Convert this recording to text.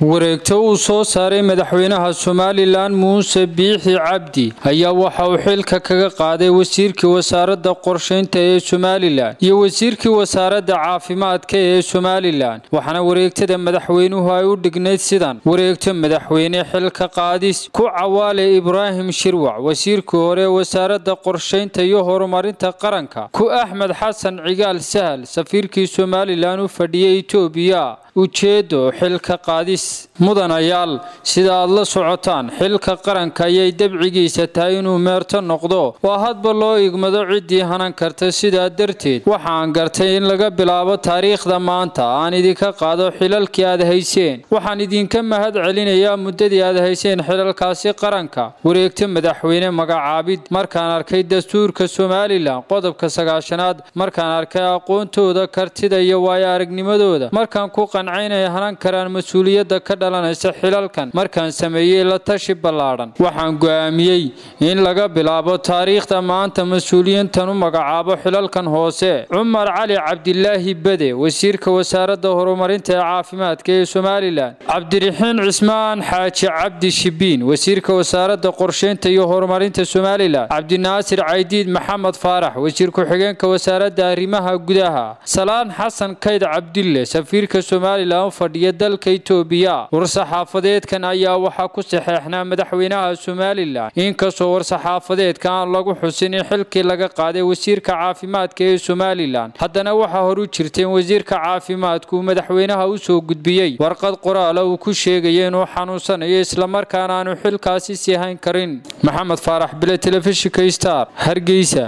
wareegto uu soo saaray madaxweynaha somalilan muuse biixi cabdi ayaa waxa uu xilka kaga qaaday wasiirkii wasaaradda qorshaynta ee somalilan iyo wasiirkii wasaaradda caafimaadka ee somalilan waxaana wareegtada madaxweynuhu ay u dhignayd sidan wareegto madaxweyne xilka qaadis ku cawaale ibraahim shirwac wasiirkii hore wasaaradda qorshaynta iyo horumarinta qaranka ku axmed xasan cigaal sahal safiirkii somalilan u fadhiyay etoobiya ujeedo xilka qaadis mudanayaal sida aad la socotaan xilka qaranka ayay dabcigiisa tahay inuu meerto noqdo oo hadba loo igmado ciddii hanan karta sidaa darteed waxaan gartay in laga bilaabo taariikhda maanta aan idinka qaado xilalkii aad hayseen waxaan idinka mahad celinayaa muddadii aad hayseen xilalkaasi qaranka wareegto madaxweyne magacaabid markaan arkay dastuurka somalilan qodobka sagaashanaad markaan arkay aqoontooda kartida iyo waayo aragnimadooda markaan ku inay hanan karaan mas-uuliyadda ka dhalanaysa xilalkan markaan sameeyey la tashi ballaadhan waxaan go'aamiyey in laga bilaabo taariikhda maanta mas-uuliyiintan u magacaabo xilalkan hoose cumar cali cabdilaahi bade wasiirka wasaaradda horumarinta ee caafimaadka ee somalilan cabdiraxiin cismaan xaaji cabdi shibiin wasiirka wasaaradda qorshaynta iyo horumarinta somalilan cabdinaasir caydiid maxamed faarax wasiir ku-xigeenka wasaaradda arrimaha gudaha salaan xasan kayd cabdille safiirka u fadhiya dalka itoobiya war-saxaafadeedkan ayaa waxaa ku saxeexnaa madaxweynaha somalilan inkastoo war-saxaafadeedka aan lagu xusin in xilkii laga qaaday wasiirka caafimaadka ee somalilan haddana waxaa horu jirta in wasiirka caafimaadku uu madaxweynaha u soo gudbiyey warqad qoraala uu ku sheegaya inuu xanuunsanayo islamarkaana aanu xilkaasi sii hayn karin maxamed faarax bile telefishinka star hargeysa